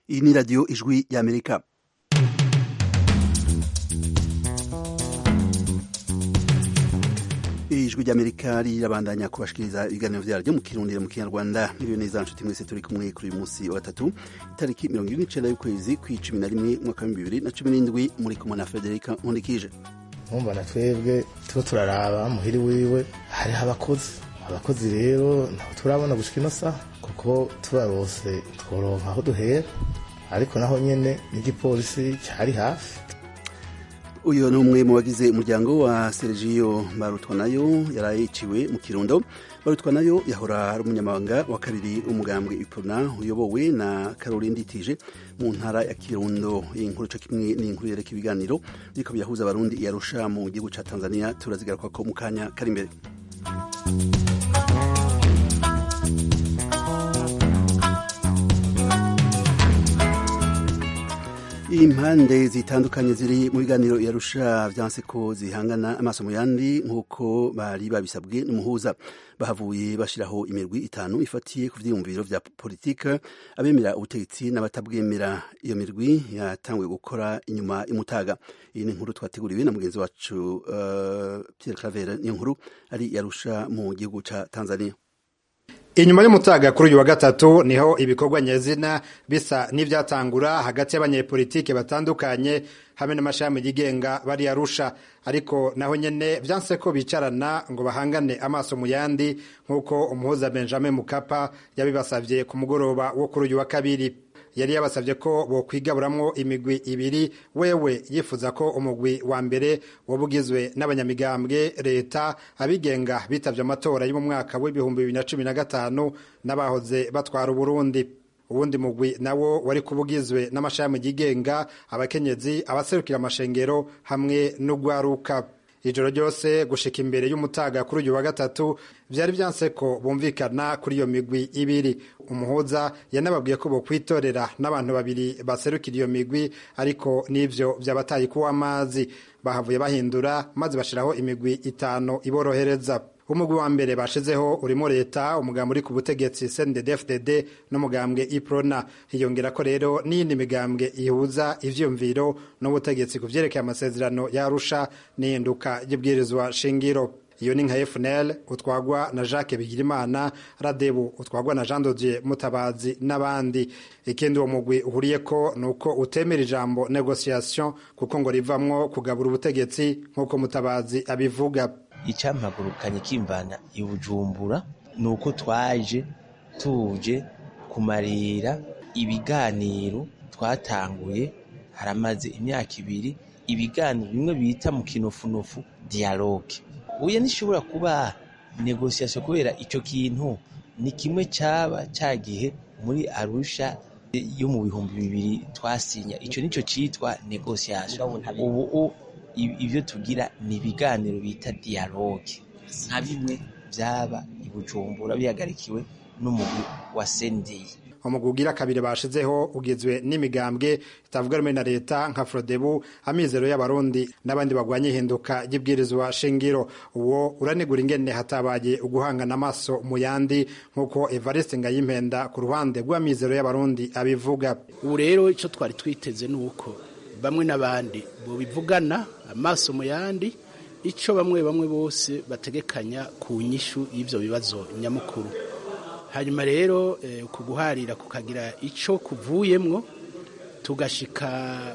iyi ni radiyo ijwi y'amerika ijwi ry'amerika rirabandanya kubashikiriza ibiganiro vyaryo mu kirundi mu kinyarwanda miliyo neza nshuti mwese turi kumwe kuri uyu munsi wa gatatu itariki mirongo ibiri n'icenda y'ukwezi kw'icumi na rimwe umwaka w'ibihumbi bibiri na cumi n'indwi muri kumwe na federika nkundikije nkumva na twebwe tuba turaraba muhiri wiwe hariho abakozi abakozi rero ntabwo turabona gushika ino saha kuko tubarose tworonka aho duhera ariko naho nyene n'igipolisi cari hafi uyu ni umwe mu bagize umuryango wa Sergio Barutwanayo yarayiciwe mu Kirundo Barutwanayo yahora ari umunyamabanga wa kabiri umugambwe Ipona uyobowe na Caroline Nditije mu ntara ya Kirundo iyi nkuru cyo kimwe ni inkuru yereka ibiganiro biriko byahuza abarundi yarusha mu gihugu ca Tanzania turazigaruka ko mu kanya kari imbere impande zitandukanye ziri mu biganiro yarusha vyanse ko zihangana amaso mu yandi nk'uko bari babisabwe n'umuhuza bahavuye bashiraho imirwi itanu ifatiye ku vyiyumviro vya politika abemera ubutegetsi n'abatabwemera iyo mirwi yatanguye gukora inyuma imutaga iyi ni inkuru twateguriwe na mugenzi wacu uh, Pierre Claver niyo nkuru ari yarusha mu gihugu ca Tanzania inyuma y'umutaga kuri uyu wa gatatu niho ibikorwa nyezina bisa n'ivyatangura hagati y'abanyepolitike batandukanye hamwe n'amashami yigenga bari arusha ariko naho nyene vyanse ko bicarana ngo bahangane amaso mu yandi nk'uko umuhuza Benjamin Mukapa yabibasavye ku mugoroba wo kuri uyu wa kabiri yari yabasabye ko bokwigaburamwo imigwi ibiri wewe yifuza ko umugwi wa mbere woba ugizwe n'abanyamigambwe leta abigenga bitavye amatora yo mu mwaka w'ibihumbi bibiri na cumi na gatanu n'abahoze batwara uburundi uwundi mugwi nawo wari kuba ugizwe n'amashami yigenga abakenyezi abaserukira amashengero hamwe n'ugwaruka ijoro ryose gushika imbere y'umutaga kuri uyu wa gatatu vyari vyanse ko bumvikana kuri iyo migwi ibiri umuhuza yanababwiye ko bokwitorera n'abantu babiri baserukira iyo migwi ariko n'ivyo vyabataye kuwa amazi bahavuye bahindura maze bashiraho imigwi itanu iborohereza umugwi wa mbere bashizeho urimo leta umugambi uri ku butegetsi CNDD-FDD n'umugambwe iprona hiyongera ko rero n'iyindi migambwe ihuza ivyumviro n'ubutegetsi ku vyerekeye amasezerano yarusha n'ihinduka ry'ibwirizwa shingiro iyo ni nka FNL utwagwa na Jacques Bigirimana Radebu utwagwa na Jean Dodier Mutabazi n'abandi ikindi uwo mugwi uhuriyeko nuko utemera ijambo negotiation kuko ngo rivamwo kugabura ubutegetsi nk'uko Mutabazi abivuga icampagurukanye kimvana i Bujumbura nuko twaje tuje kumarira ibiganiro twatanguye haramaze imyaka ibiri ibiganiro bimwe bita mu kinofunofu dialogue uye nishobora kuba negociation kubera ico kintu ni kimwe caba cagihe muri Arusha yo mu bihumbi bibiri twasinya ico nico citwa negociation ubu ibyo tugira ni ibiganiro bita dialogue nka bimwe byaba i Bujumbura bihagarikiwe n'umugwi wa sendeye umugwi ugira kabiri bashizeho ugizwe n'imigambwe itavuga rumwe na leta nka frodebu amizero y'abarundi n'abandi bagwanya ihinduka ry'ibwirizwa shingiro uwo uranegura ingene hatabaye uguhangana amaso mu yandi nk'uko evariste ngayimpenda ku ruhande rw'amizero y'abarundi abivuga ubu rero icyo twari twiteze ni uko bamwe n'abandi bubivugana amaso mu yandi icyo bamwe bamwe bose bategekanya ku nyishu y'ibyo bibazo nyamukuru hanyuma rero ku guharira kukagira icyo kuvuyemwo tugashika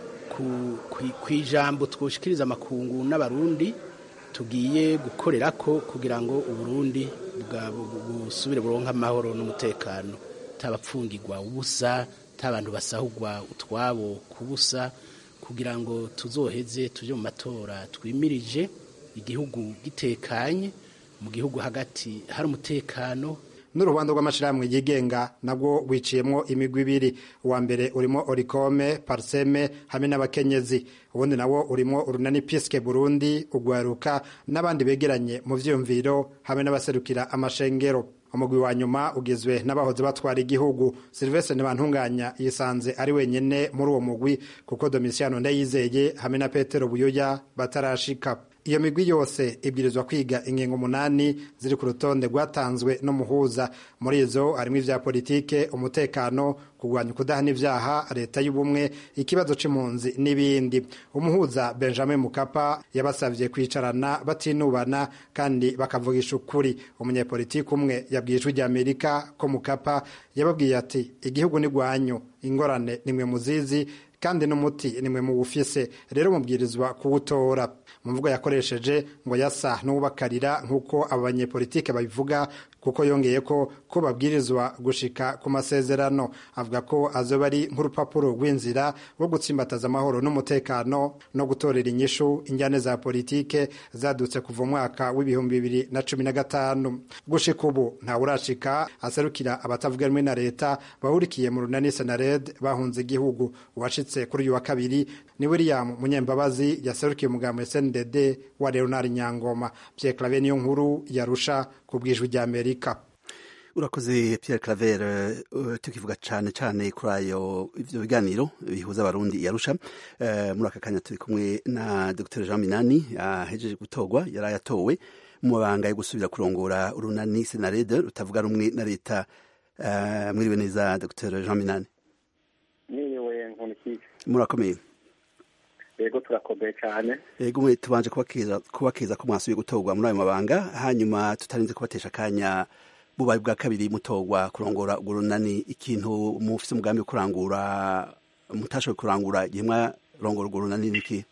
ku ijambo twoshikiriza amakungu n'abarundi tugiye gukorera ko kugira ngo uburundi busubire buronke amahoro n'umutekano tabapfungirwa ubusa tabantu basahugwa utwabo kubusa kugira ngo tuzoheze tuje mu matora twimirije igihugu gitekanye mu gihugu hagati hari umutekano n'urubanza rw'amashirahamwe yigenga nabwo wiciyemwo imigwi ibiri uwa mbere urimo orikome parseme hamwe n'abakenyezi ubundi nawo urimo urunani piske burundi ugwaruka n'abandi begeranye mu vyiyumviro hamwe n'abaserukira amashengero umugwi wa nyuma ugizwe n'abahoze batwara igihugu Sylvestre Ntibantunganya yisanze ari wenyene muri uwo mugwi kuko Domitiano Ndayizeye hamwe na Petero Buyoya batarashika iyo migwi yose ibwirizwa kwiga ingingo umunani ziri ku rutonde rwatanzwe n'umuhuza muri izo harimo ivya politike umutekano kurwanya ukudahana ivyaha leta y'ubumwe ikibazo c'impunzi n'ibindi umuhuza benjamin mukapa yabasavye kwicarana batinubana kandi bakavugisha ukuri umunyepolitiki umwe yabwiye ijwi rya amerika ko mukapa yababwiye ati igihugu ni gwanyu ingorane nimwe muzizi kandi n'umuti nimwe muwufise rero mubwirizwa kuwutora mu mvugo yakoresheje ngo yasa n'uwubakarira nk'uko abo banyepolitike babivuga kuko yongeye ko ko babwirizwa gushika ku masezerano avuga ko azoba ari nk'urupapuro rw'inzira rwo gutsimbataza amahoro n'umutekano no gutorera inyishu injyane za politike zadutse kuva umwaka w'ibihumbi bibiri na cumi na gatanu gushika ubu ntawurashika aserukira abatavuga rumwe na leta bahurikiye mu runani senared bahunze igihugu uwashitse kuri uyu wa kabiri ni william munyembabazi yaserukiye umugambo sndd wa leonard nyangoma pierre clave niyo nkuru yarusha ku bwijwi rya amerika urakoze Pierre Claver uh, tukivuga cyane cyane kuri ayo ivyo biganiro bihuza abarundi yarusha uh, muri aka kanya turi kumwe na Dr Jean Minani ahejeje uh, gutorwa yari yatowe mu mabanga yo gusubira kurongora urunani Senarede rutavuga rumwe na leta uh, mwiriwe neza Dr Jean Minani mwiriwe nkunikije murakomeye yego turakomeye cyane yego mwe tubanje kubakeza kubakeza ko mwasubiye gutorwa muri ayo mabanga hanyuma tutarinze kubatesha akanya bubaye bwa kabiri mutorwa kurongora urwo runani ikintu mufise umugambi wo kurangura mutashoboye kurangura igihe mwarongora urwo runani niki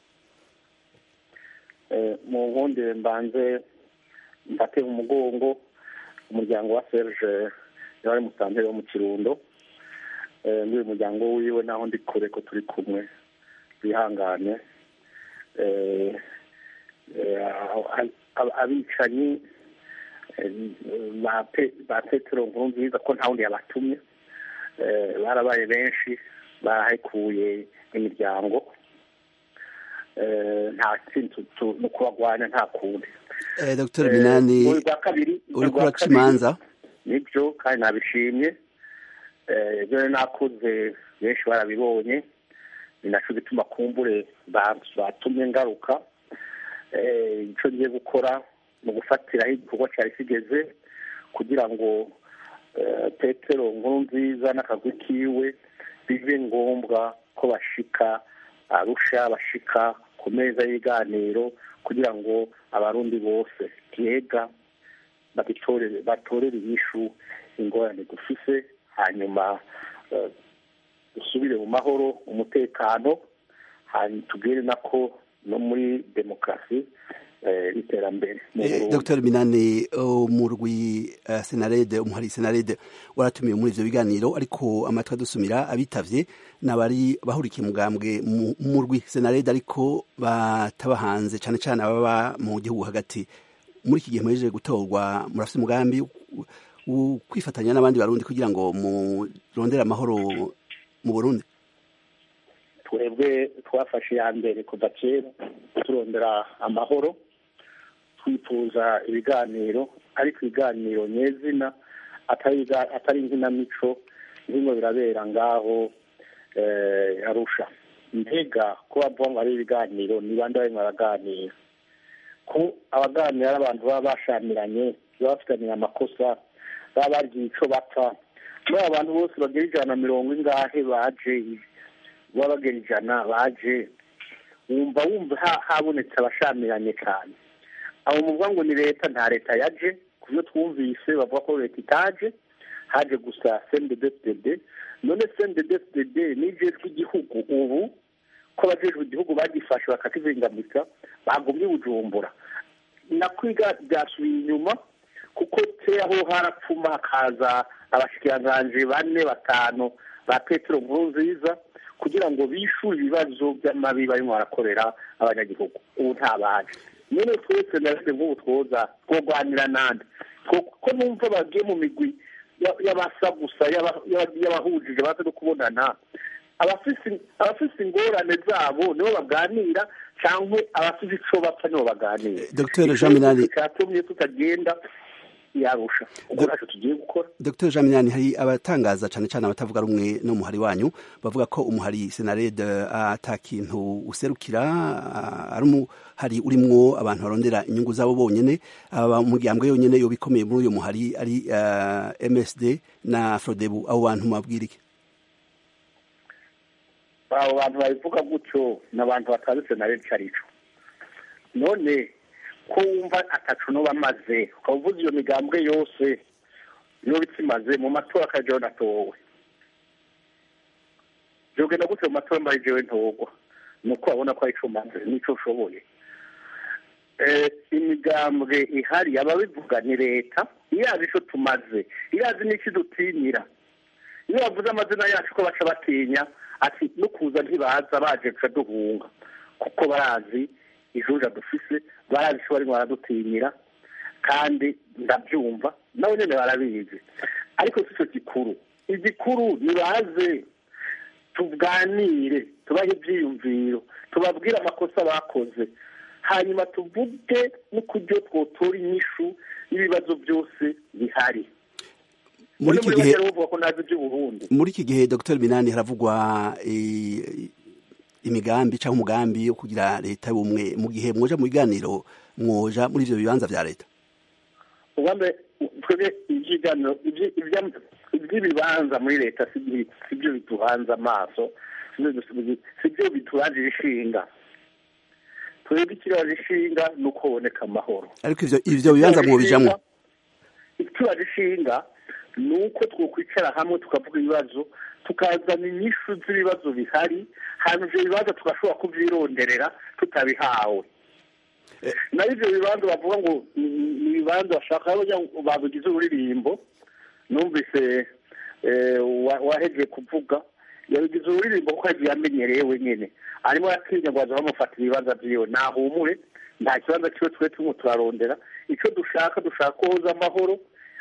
mu nkundire mbanze mbate mu mugongo umuryango wa serge yari musantere wo mu kirundo n'uyu muryango wiwe naho ndi kure ko turi kumwe bihangane abicanyi ba petero nkuru nziza ko nta wundi yabatumye barabaye benshi bahekuye imiryango nta kindi no kubagwanya nta kundi dr binani uri kuraca imanza nibyo kandi nabishimye ibyo nakoze benshi barabibonye ni nacyo gituma kumbure batumye ngaruka icyo ngiye gukora mu gufatiraho igikorwa cyari kigeze kugira ngo petero nkuru nziza n'akagwi kiwe bibe ngombwa ko bashika arusha bashika ku meza y'ibiganiro kugira ngo abarundi bose byega batorere inyishu ingorane dufise hanyuma dusubire mu mahoro umutekano hanyuma tubwire nako no muri demokarasi n'iterambere dr minani umurwi senarede umuhari senarede waratumiwe muri ivyo biganiro ariko amatwi adusumira abitavye nabari bahurikiye mugambwe mu murwi senarede ariko bataba hanze cane cane ababa mu gihugu hagati muri iki gihe muhejeje gutorwa murafise umugambi kwifatanya n'abandi barundi kugira ngo murondere amahoro mu burundi twebwe twafashe iya mbere kuva kera turondera amahoro twifuza ibiganiro ariko ibiganiro nyezina atari inkinamico birimo birabera ngaho arusha mbega ko bavuga ngo ari ibiganiro ni bande barimo baraganira ko abaganira ari abantu baba bashamiranye baba bafitanye amakosa baba bagiye icyo bapfa muri abo bantu bose bagera ijana na mirongo ingahe baje baba bagera ijana baje wumva wumva habonetse abashamiranye cyane abo muvuga ngo ni leta nta leta yaje ku byo twumvise bavuga ko leta itaje haje gusa cnddd none cnddd n'ijwi ry'igihugu ubu ko abajejwe igihugu bagifashe bakakizingamika bagumye bujumbura nakwiga byasubiye inyuma kuko aho harapfuma hakaza abashikiranganji bane batanu ba petero nkuru nziza kugira ngo bishure ibibazo by'amabi barimo barakorera abanyagihugu ubu ntabaje none twese narese nk'ubu twoza twogwanira nande ko numva bagiye mu migwi y'abasa gusa y'abahujije baza no kubonana abafise ingorane zabo nibo baganira cyangwa abafise ico bapfa nibo baganira dr jean minani cyatumye tutagenda yarusha ubwo ntacyo tugiye gukora Dr Jean Minani hari abatangaza cyane cyane abatavuga rumwe n'umuhari wanyu bavuga ko umuhari Senarede ata kintu userukira ari umuhari urimwo abantu barondera inyungu zabo bonyene aba umugambwe yonyene yo bikomeye muri uyu muhari ari uh, MSD na Frodebu abo bantu mabwira iki abo bantu babivuga gutyo ni abantu batazi Senarede carico none ko wumva atacu no bamaze ukaba uvuze iyo migambwe yose niyo bikimaze mu matora akajeho natowe byogenda gute mu matora mbaye jewe ntogwa ni uko babona ko arico maze nico ushoboye imigambwe ihari ababivuga ni leta irazi ico tumaze irazi n'iki dutinyira iyo bavuze amazina yacu ko baca batinya ati no kuza ntibaza baje guca duhunga kuko barazi ijuja dufise barazi icyo barimo baradutinyira kandi ndabyumva nabo nyine barabizi ariko si cyo gikuru igikuru nibaze tuganire tubahe ibyiyumviro tubabwire amakosa bakoze hanyuma tuvuge n'ukuryo twotora inyishu y'ibibazo byose bihari muri iki gihe bavuga ko nazi iby'uburundi muri iki gihe dr minani haravugwa imigambi cyangwa umugambi wo kugira leta y'ubumwe mu gihe mwoja mu biganiro mwoja muri ivyo bibanza vya leta ubambe twebwe ivyiganiro ivy'ibibanza muri leta sibyo bituhanze amaso sibyo bituranjira ishinga twebwe ikiraje ishinga ni uko haboneka amahoro ariko ivyo ivyo bibanza mwobijamwo ikiraje ishinga ni uko twokwicara hamwe tukavuga ibibazo tukazana inyishu z'ibibazo bihari hanyuma ibyo bibanza tugashobora kubyironderera tutabihawe naho ibyo bibanza bavuga ngo ni ibibanza bashaka babigize ururirimbo numvise wahegeye kuvuga yabigize ururirimbo kuko yagiye amenyereye wenyine arimo aratinya ngo baza bamufata ibibanza byiwe nahumure nta kibanza kiwe twe turimo turarondera icyo dushaka dushaka koza amahoro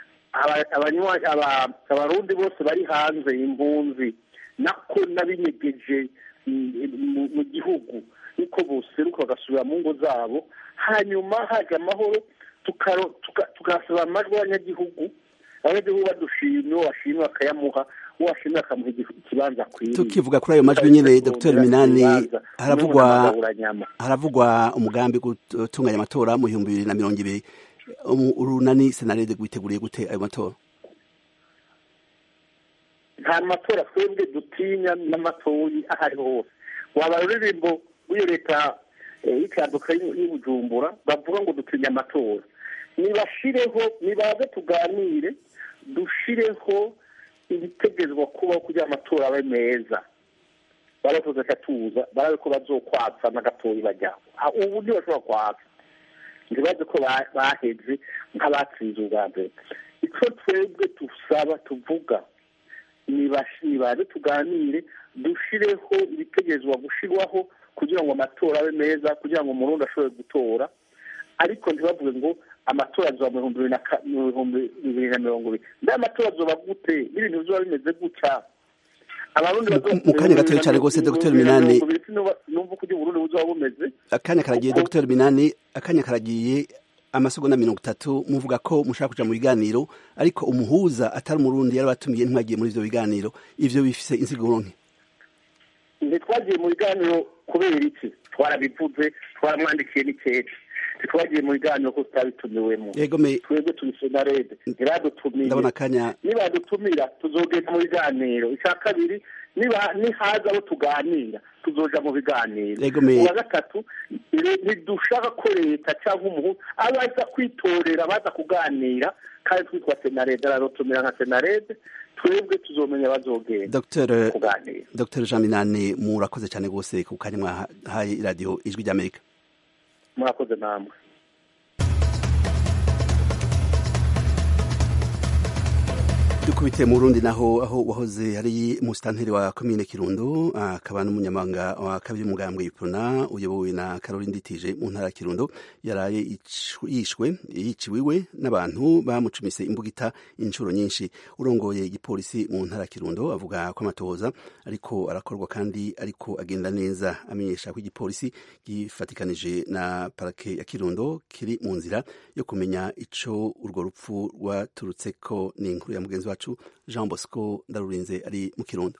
abarundi bose bari hanze impunzi nako n'abinyegeje mu gihugu niko boseruka bagasubira mu ngo zabo hanyuma haje amahoro tugasaba amajwi y'abanyagihugu abanyagihugu badushimye uwo bashimye bakayamuha uwo bashimye bakamuha ikibanza akwiriye tukivuga kuri ayo majwi nyine dr minani haravugwa haravugwa umugambi gutunganya amatora mu bihumbi bibiri na mirongo ibiri urunani senarede rwiteguriye gute ayo matora nta matora twebwe dutinya n'amatoyi aho ariho hose waba ruririmbo w'iyo leta y'ikanduka y'ubujumbura bavuga ngo dutinya amatora nibashireho nibaze tuganire dushireho ibitegerezwa kubaho kugira amatora abe meza baravuze tuza barabe ko bazokwatsa n'agatoyi bajyaho ubu ntibashobora kwatsa ntibaze ko baheze nk'abatsinze ubwa mbere icyo twebwe dusaba tuvuga nibaze tuganire dushireho ibitegerezwa gushyirwaho kugira ngo amatora abe meza kugira ngo umurundi ashobore gutora ariko ntibavuge ngo amatora azoba mu bihumbi bibiri na mirongo ibiri mbere amatora azoba gute n'ibintu bizoba bimeze gutya mu kanya gatoya cyane rwose dr minani numva uko uburundi buzoba bumeze akanya karagiye dr minani akanya karagiye amasegonda mirongo itatu muvuga ko mushaka kuja mu biganiro ariko umuhuza atari umurundi yari batumiye ntimwagiye muri ivyo biganiro ivyo bifise insiguro nke ntitwagiye mu biganiro kubera iki twarabivuze twaramwandikiye n'ikeke ntitwagiye mu biganiro ko tutabitumiwemo twebwe turi senarede ntiradutumiye ndabona akanya nibadutumira tuzogenda mu biganiro icya kabiri nihaza abo tuganira tuzoja mu biganiro uwa gatatu ntidushaka ko leta cyangwa umuhu abaza kwitorera baza kuganira kandi twitwa senarede aradutumira nka senarede twebwe tuzomenya bazogenda kuganira dr jean minani murakoze cyane rwose ku kanya mwahaye iradiyo ijwi ry'amerika murakoze namwe dukubitiye mu Burundi naho aho wahoze ari musitanteri wa komine Kirundo akaba n'umunyamabanga wa kabiri umugambwe Iprona uyobowe na Caroline Nditije mu ntara ya Kirundo yaraye yishwe yiciwiwe n'abantu bamucumise imbugita inshuro nyinshi urongoye igipolisi mu ntara ya Kirundo avuga ko amatohoza ariko arakorwa kandi ariko agenda neza amenyesha ko igipolisi gifatikanije na parake ya Kirundo kiri mu nzira yo kumenya ico urwo rupfu rwaturutseko ni inkuru ya mugenzi wacu Jean Bosco Ndarurinze ari mu Kirundo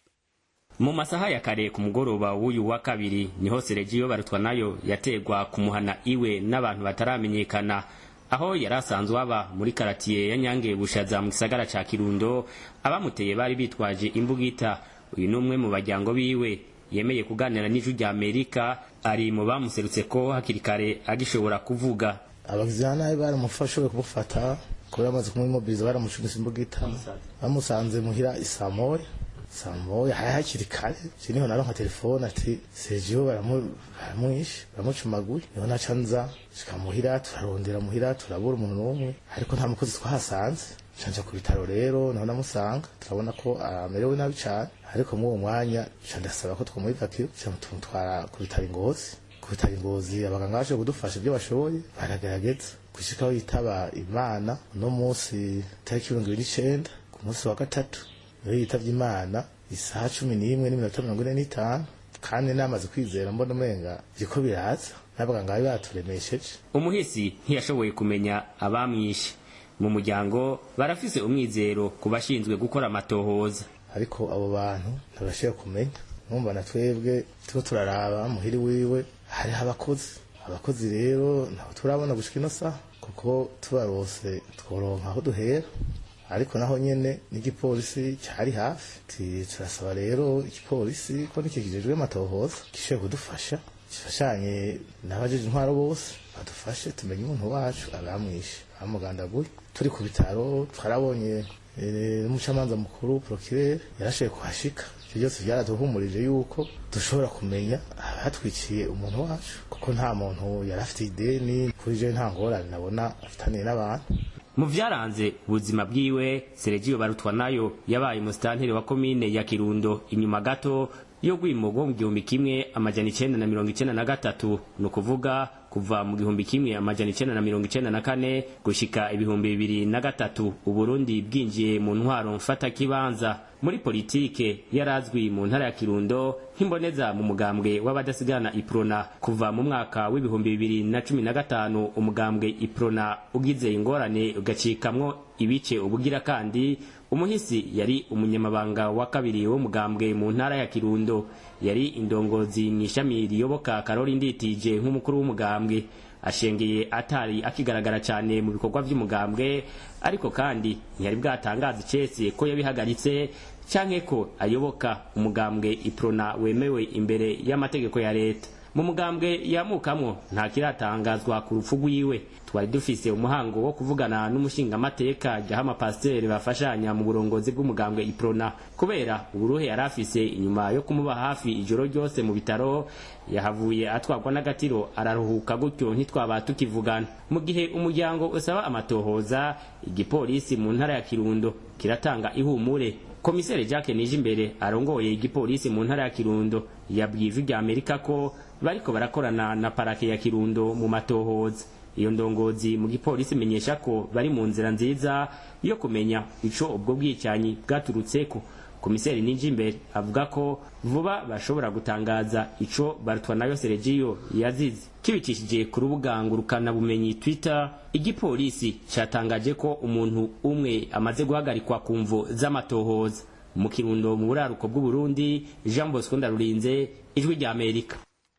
mu masaha ya kare ku mugoroba w'uyu wa kabiri niho Sergio barutwa nayo yategwa kumuhana iwe n'abantu bataramenyekana aho yari asanzwe aba muri karatiye ya Nyange Bushaza mu gisagara ca Kirundo abamuteye bari bitwaje imbugita uyu ni umwe mu bajyango biwe yemeye kuganira n'ijwi rya Amerika ari mu bamuserutse ko hakiri kare agishobora kuvuga abagizi ba nabi baramufashe kumufata kubera amaze kumwimobiliza baramucunise imbugita bamusanze muhira isamoya samoya hari hakiri kare je niho naronka telefone ati Sergio baramwishe baramucumaguye niho naca nza shika muhira turarondera muhira turabura umuntu n'umwe ariko nta mukozi twahasanze canja ku bitaro rero naho namusanga turabona ko amerewe nabi cane ariko muri uwo mwanya ca ndasaba ko twomuhivakiro ca tumutwara ku bitaro ingozi ku bitaro ingozi abaganga baje kudufasha ibyo bashoboye baragerageza gushika aho yitaba imana uno munsi tariki mirongo ibiri n'icenda ku munsi wa gatatu niyo yitavye imana isaha cumi n'imwe n'iminota mirongo ine n'itanu kandi namaze kwizera mbona umenga biriko biraza n'abaganga bari baturemesheje umuhisi ntiyashoboye kumenya abamwishe mu muryango barafise umwizero ku bashinzwe gukora amatohoza ariko abo bantu ntibashobora kumenya numva na twebwe turiko turaraba muhiri wiwe hariho abakozi abakozi rero ntabwo turabona gushika ino saha kuko tubarose tworonka aho duhera ariko naho nyene n'igipolisi cyari hafi turasaba rero igipolisi ko nicyo kijejwe amatohoza gishoboye kudufasha gifashanye n'abajeje intwaro bose badufashe tumenye umuntu wacu abamwishe bamugandaguye turi ku bitaro twarabonye n'umucamanza mukuru procureur yarashoboye kuhashika ivyo byose byaraduhumurije yuko dushobora kumenya abatwiciye umuntu wacu kuko nta muntu yari afite ideni kuri je nta ngorane nabona afitaniye n'abantu mu vyaranze ubuzima bwiwe Sergio barutwa nayo yabaye umusitanteri wa komine ya Kirundo inyuma gato yo gwimogo mu gihumbi kimwe amajana icenda na mirongo icenda na gatatu ni ukuvuga kuva mu gihumbi kimwe amajana icenda na mirongo icenda na kane gushika ibihumbi bibiri na gatatu uburundi bwinjiye mu ntwaro mfata kibanza muri politike yarazwi mu ntara ya kirundo nk'imboneza mu mugambwe w'abadasigana iprona kuva mu mwaka w'ibihumbi bibiri na cumi na gatanu umugambwe iprona ugize ingorane ugacikamwo ibice ubugira kandi umuhisi yari umunyamabanga wa kabiri w'umugambwe mu ntara ya kirundo yari indongozi mu ishami riyoboka karori nditije nk'umukuru w'umugambwe ashengeye atari akigaragara cyane mu bikorwa by'umugambwe ariko kandi ntiyari bwatangaza icese ko yabihagaritse canke ko ayoboka umugambwe iprona wemewe imbere y'amategeko ya leta mu mugambwe yamukamwo nta kiratangazwa ku rupfu rwiwe twari dufise umuhango wo kuvugana n'umushingamateka ryaho amapasiteri bafashanya mu burongozi bw'umugambwe iprona kubera uburuhe yari afise inyuma yo kumuba hafi ijoro ryose mu bitaro yahavuye atwarwa n'agatiro araruhuka gutyo ntitwaba tukivugana mu gihe umuryango usaba amatohoza igipolisi mu ntara ya kirundo kiratanga ihumure komiseri jacques nijimbere arongoye igipolisi mu ntara ya kirundo yabwiye ijwi rya amerika ko bariko barakorana na parake ya kirundo mu matohoza iyo ndongozi mu gipolisi imenyesha ko bari mu nzira nziza yo kumenya ico ubwo bwicanyi bwaturutseko komiseri nijimbere avuga ko vuba bashobora gutangaza ico barutwa nayo seregiyo yazize kibicishije ku rubuga ngurukanabumenyi twitter igipolisi catangaje ko umuntu umwe amaze guhagarikwa ku mvo z'amatohoza mu kirundo mu buraruko bw'uburundi jean bosco ndarurinze ijwi rya amerika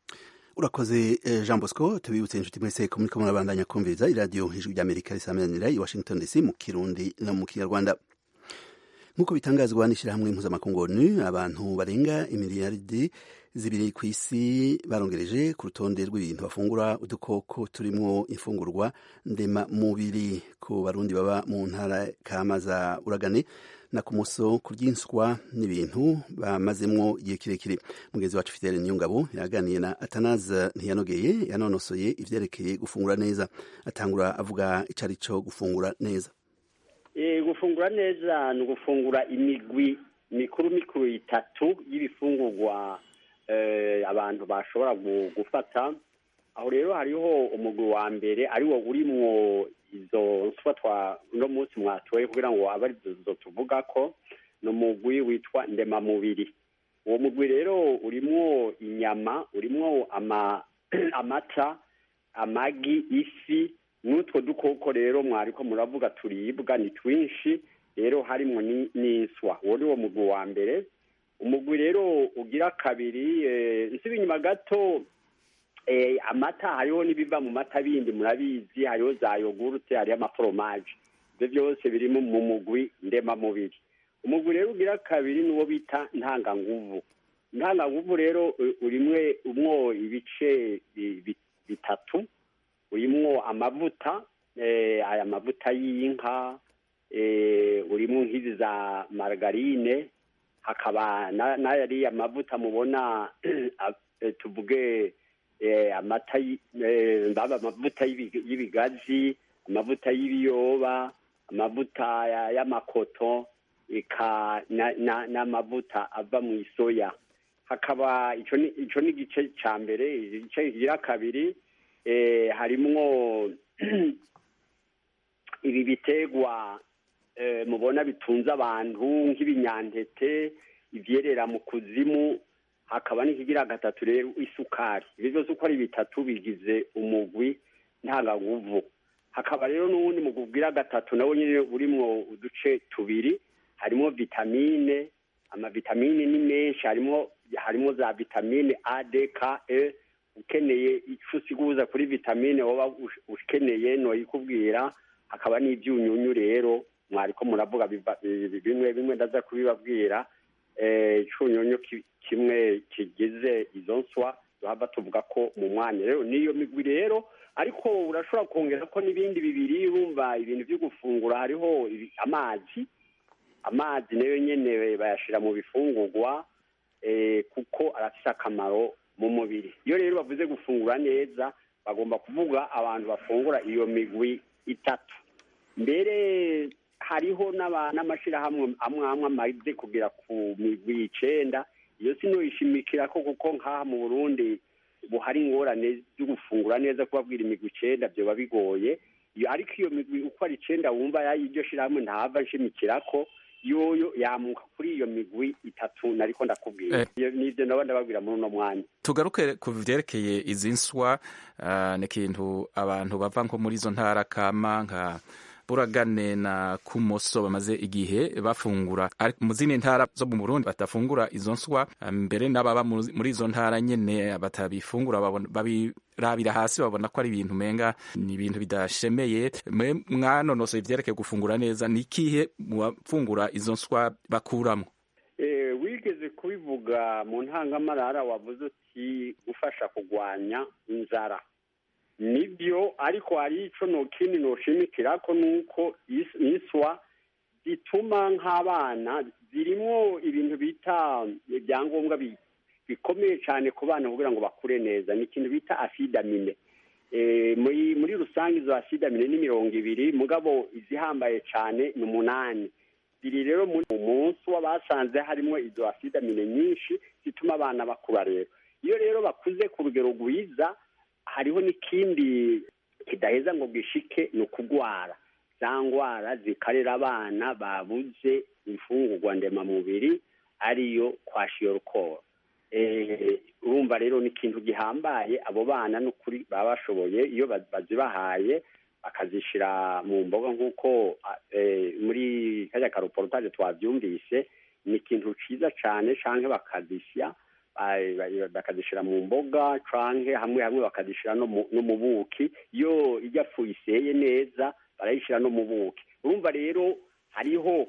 urakoze jean bosco tubibutse inshuti mwese ko muriko murabandanya kumviriza iradiyo ijwi rya amerika risamanira i washington dc mu kirundi no mu kinyarwanda nk'uko bitangazwa n'ishyirahamwe mpuzamakungu onu abantu barenga imiliyaridi zibiri ku isi barongereje ku rutonde rw'ibintu bafungura udukoko turimo imfungurwa ndema mubiri ku barundi baba mu ntara kama za uragane na ku muso kuryinswa n'ibintu bamazemwo igihe kirekire mugenzi wacu fidele niyongabo yaganiye na atanaza ntiyanogeye yanonosoye ivyerekeye gufungura neza atangura avuga ico ari co gufungura neza Eh, gufungura neza ni ugufungura imigwi mikuru mikuru itatu y'ibifungurwa eh, abantu bashobora gu- gufata aho rero hariho umugwi wa mbere ari wo urimwo izo nswa twa uno munsi mwatoye kugira ngo abe ari zo tuvuga ko ni umugwi witwa ndemamubiri uwo mugwi rero urimwo inyama urimwo ama amata amagi ifi n'utwo dukoko rero mwariko muravuga turibwa ni twinshi rero harimwo ni- n'inswa uwo ni wo mugwi wa mbere umugwi rero ugira kabiri eh, nsubi inyuma gato eh, amata hariho n'ibiva mu mata bindi murabizi hariho za yogurute hariho amaforomaje ibyo byose biri mu mu mugwi ndemamubiri umugwi rero ugira kabiri niwo bita ntanganguvu ntanganguvu rero u- urimwe umwo ibice bi- bi- bitatu urimwo amavuta eh, aya mavuta y'inka eh, urimwo nk'izi za margarine hakaba na- n'ayariya mavuta mubona a- eh, tuvuge eh, amata y- eh, ndaba amavuta y'ibi- y'ibigazi amavuta y'ibiyoba amavuta ya- y'amakoto eka na- na- n'amavuta ava mu isoya hakaba ico ni ico ni igice ca mbere igice kigira kabiri eh, harimwo ibi bitegwa eh, mubona bitunze abantu nk'ibinyantete ivyerera mu kuzimu hakaba n'ikigira gatatu rero isukari ibyo byose uko ari bitatu bigize umugwi ntanganguvu hakaba rero n'uwundi mugwi ugira gatatu nawo nyine urimwo uduce tubiri harimo vitamine amavitamine ni menshi harimo harimo za vitamine a d k e ukeneye ico usiguza kuri vitamine woba ush- ukeneye noyikubwira hakaba n'ivyunyunyu rero mwariko muravuga biva- bi- bimwe bimwe ndaza kubibabwira eh, icunyunyu ki- kimwe kigize izo nswa tuhava tuvuga ko mu mwanya rero niyo migwi rero ariko urashobora kongera ko n'ibindi bibiri wumva ibintu vyo gufungura hariho ibi- amazi amazi nayo nyene bayashira mu bifungurwa eh, kuko arafise akamaro mu mubiri iyo rero bavuze gufungura neza bagomba kuvuga abantu bafungura iyo migwi itatu mbere hariho n'aba- n'amashirahamwe amwe amwe amaze kugera ku migwi icenda iyo sinoyishimikira ko kuko nk'aha mu burundi buhari ingorane zo gufungura neza kubabwira imigwi icenda vyoba bigoye iyo ariko iyo migwi uko ari icenda wumva y'iryo shirahamwe ntahava nshimikirako yoyo yamuka kuri iyo migwi itatu nariko ndakubwira Eh. Iyo- nivyo naba ndababwira muri uno mwanya tugaruke ku vyerekeye izi nswa ah, ni ikintu abantu bava nko muri izo ntara kama nka buragane na kumoso bamaze igihe bafungura ariko mu zindi ntara zo mu burundi batafungura izo nswa ah, mbere n'ababa mu- muri izo ntara nyene batabifungura babona- babirabira hasi babona ko ari ibintu menga ni ibintu bidashemeye mwe mwanonosoye ivyerekeye gufungura neza ni ikihe mu bafungura izo nswa bakuramwo Eh, wigeze kubivuga mu ntangamarara wavuze uti gufasha kurwanya inzara nibyo ariko hari ico nokindi noshimikirako nuko is- iswa zituma nk'abana zirimwo ibintu bita ibyangombwa bi- bikomeye cyane ku bana kugira ngo bakure neza ni ikintu bita asidamine Eh, muri muri rusange izo asidamine ni mirongo ibiri mugabo izihambaye cyane ni umunani ziri rero muri umunsi w'abasanze harimo izo asidamine nyinshi zituma abana bakura rero iyo rero bakuze ku rugero rwiza hariho n'ikindi kidaheza ngo gishike ni ukugwara za ngwara zikarera abana babuze imfungurwa ndemamubiri ariyo kwashiyorukoro eh, urumva rero ni ikintu gihambaye abo bana n'ukuri baba bashoboye iyo ba- bazibahaye bakazishira mu mboga nk'uko ah, eh, muri kajya karoporotaje twabyumvise ni ikintu ciza cane canke bakazisya ba- ba- bakazishira mu mboga canke hamwe hamwe bakazishira no mu- no mu buki iyo ijya fu iseye neza barayishira no mu buki urumva rero hariho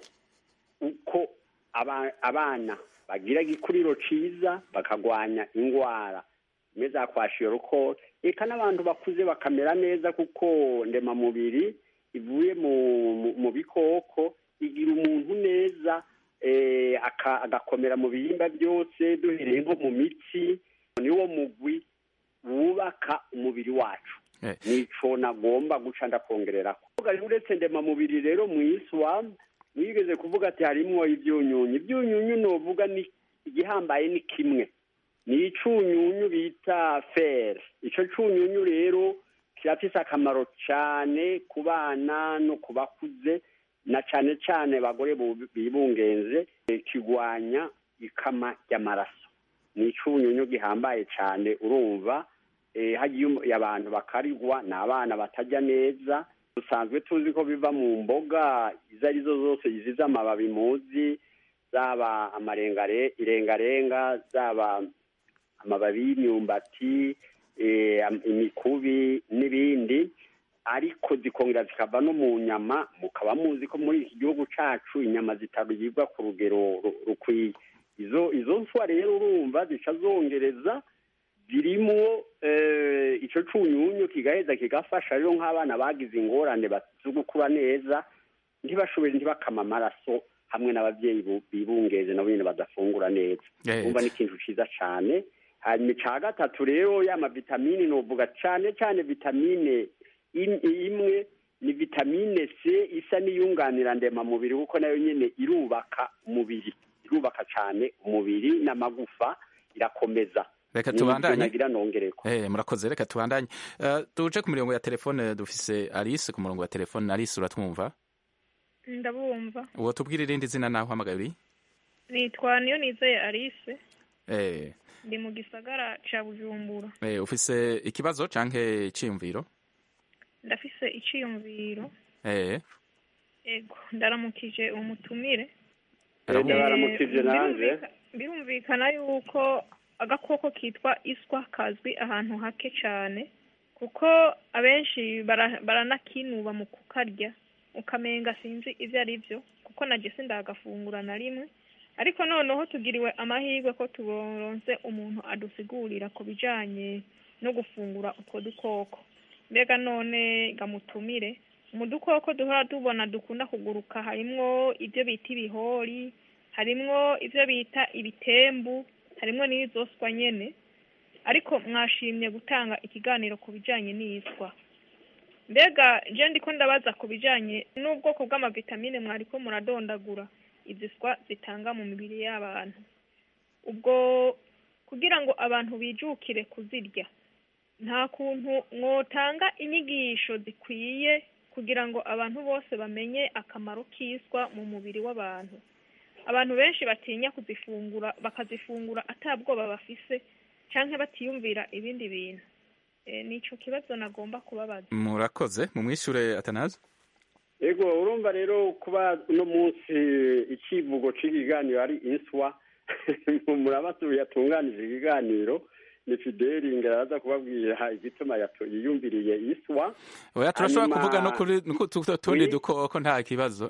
uko aba- abana bagira igikuriro ciza bakagwanya ingwara zimwe za kwashiyorukoro eka n'abantu bakuze bakamera neza kuko ndemamubiri ivuye mu, mu, mu bikoko igira umuntu neza eh, aka- agakomera mu bihimba byose duhereye nko mu mitsi niwo mugwi wubaka umubiri wacu Eh. nico nagomba guca ndakongererako rero uretse ndemamubiri rero mu iswa mwigeze kuvuga ati harimwo ivyunyunyu ivyunyunyu novuga ni igihambaye ni kimwe ni icunyunyu bita fer ico cunyunyu rero kirafise akamaro cane ku bana no ku bakuze na cane cane bagore bu- bibungenze eh, kigwanya ikama ry'amaraso ni icunyunyu gihambaye cane urumva eh, hagiye um- abantu bakarigwa ni abana batarya neza dusanzwe tuzi ko biva mu mboga izo ari zo zose zizize amababi muzi zaba amarengare irengarenga zaba amababi y'imyumbati eh, am- imikubi n'ibindi ariko zikongera zikava no mu nyama mukaba muzi ko muri iki gihugu cacu inyama zitaribwa ku rugero ru- rukwiye izo izo nswa rero urumva zica zongereza zirimwo eh, ico cunyunyu kigaheza kigafasha rero nk'abana bagize ingorane ba- zo gukura neza ntibashobore ntibakama amaraso hamwe n'abavyeyi bu- bibungeze nabo nyene badafungura neza Eh. umva ni ikintu ciza cane hanyuma ica gatatu rero ya mavitamini novuga cane cane vitamine im- imwe ni vitamine c isa n'iyunganira ndemamubiri kuko nayo nyene irubaka umubiri irubaka cane umubiri n'amagufa irakomeza reka Ni ivyo tubandanye nagira nongereko Eh, murakoze reka tubandanye Eh, tuje ku mirongo ya telefone dufise alice ku murongo wa telefone alice uratwumva ndabumva uwo tubwire irindi zina naho uhamagaye uri nitwa niyo nizeye alice Eh, ndi mu gisagara ca bujumbura eh, ufise ikibazo canke iciyumviro ndafise iciyumviro Eh, ego ndaramukije umutumire arabumva. baramukije nanje Birumvika- birumvikana yuko agakoko kitwa iswa kazwi ahantu hake cane kuko abenshi bara- baranakinuba mu kukarya ukamenga sinzi ivyo ari vyo kuko naje sindagafungura na rimwe ariko noneho tugiriwe amahirwe ko turonse umuntu adusigurira ku bijanye no gufungura utwo dukoko mbega none gamutumire mu dukoko duhora tubona dukunda kuguruka harimwo ibyo bita ibihori harimwo ibyo bita ibitembu harimwo n'izoswa nyene ariko mwashimye gutanga ikiganiro ku bijanye n'iyiswa mbega je ndiko ndabaza ku bijanye n'ubwoko bw'amavitamine mwariko muradondagura izi swa zitanga mu mibiri y'abantu ubwo kugira ngo abantu bijukire kuzirya nta kuntu mwotanga inyigisho zikwiye kugira ngo abantu bose bamenye akamaro k'iswa mu mubiri w'abantu abantu benshi batinya kuzifungura bakazifungura atabwoba bafise canke batiyumvira ibindi bintu e, nico kibazo nagomba kubabaza murakoze mumwishure atanazi ego urumva rero kuba uno munsi icivugo c'ikiganiro ari inswa murabasuye yatunganije ikiganiro ni fideli ngeraza kubabwira igituma yato- yiyumviriye iswa oya turashobora Hanyuma- kuvuga no kuri no ku tu- tundi Oui. dukoko nta kibazo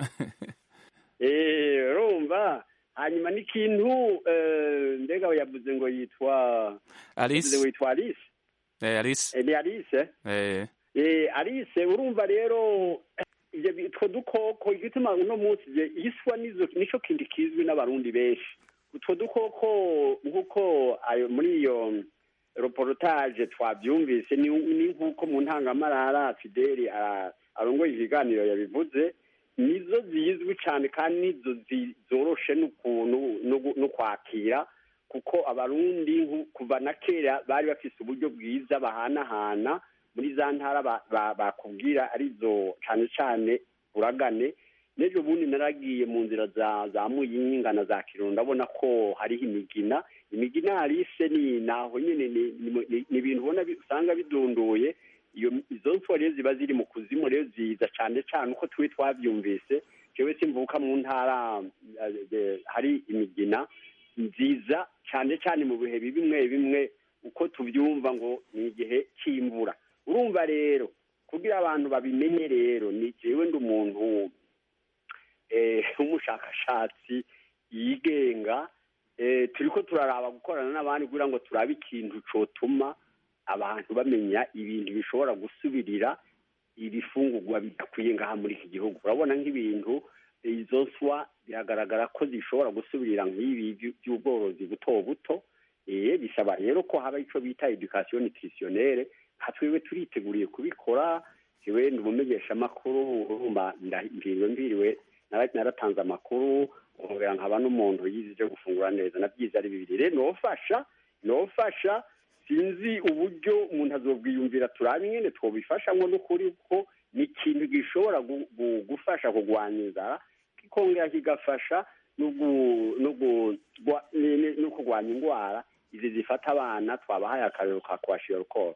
Eh, urumva hanyuma n'ikintu eh, mbega yavuze ngo yitwa yavuze ngo alice yitwa alice eh, alice Eh, ni alice eh, Eh, Alice urumva rero eh, ivyo bi- utwo dukoko igituma uno munsi je iswa nizo nico kindi kizwi n'abarundi benshi utwo dukoko nk'uko ayo muri iyo reportage twavyumvise ni ni nk'uko mu ntangamarara Fideli ara- arongoye ikiganiro yabivuze nizo zizwi cane kandi nizo zi- zoroshe n'ukuntu no gu- no kwakira kuko abarundi nku- kuva na kera bari bafise uburyo bwiza bahanahana muri za ntara ba- ba- bakubwira arizo cane cane uragane n'ejo bundi naragiye mu nzira za za muyinga na za kirundo ndabona ko hariho imigina imigina harise ni naho nyene ni- ni- ni ni ibintu ubona bi- usanga bidunduye iyo izo nswa rero ziba ziri mu kuzimu rero ziza cane cane uko twe twavyumvise jewe simvuka mu ntara eh, eh, hari imigina nziza cane cane mu bihe bimwe bimwe uko tuvyumva ngo ni igihe c'imvura urumva rero kugira abantu babimenye rero ni jewe ndi umuntu eh, w'umushakashatsi yigenga eh, turiko turaraba gukorana n'abandi kugira ngo turabe ikintu cotuma abantu bamenya ibintu bishobora gusubirira ibifungurwa bidakwiye ngaha muri iki gihugu urabona nk'ibintu izo nswa biragaragara ko zishobora gusubirira nk'ibi by- by'ubworozi buto buto eh, bisaba rero ko haba ico bita education nutritionnelle hatwiwe turiteguriye kubikora jewe ndi umumenyeshamakuru urumva mbiriwe mbiriwe naratanze amakuru nkongera nkaba n'umuntu yize ibyo gufungura neza nabyize ari bibiri rero nofasha nofasha sinzi uburyo umuntu azobwiyumvira turabe nyine twobifashamo n'ukuri ko ni ikintu gishobora gufasha kurwanya inzara kikongera kigafasha no kurwanya indwara izi zifata abana twabahaye akarero ka kwashira rukoro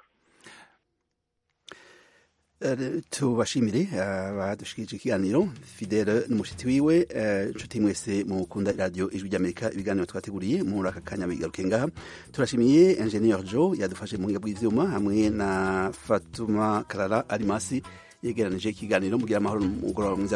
tubashimire abadushikirije ikiganiro fidele n'umushitsi wiwe inshuti mwese mukunda iradiyo ijwi ry'amerika ibiganiro twateguriye muri aka kanya bigaruke ngaha turashimiye engineer joe yadufashe mu buhinga bw'ivyuma hamwe na fatuma karara arimasi yegeranije ikiganiro mugira amahoro mugoroba mwiza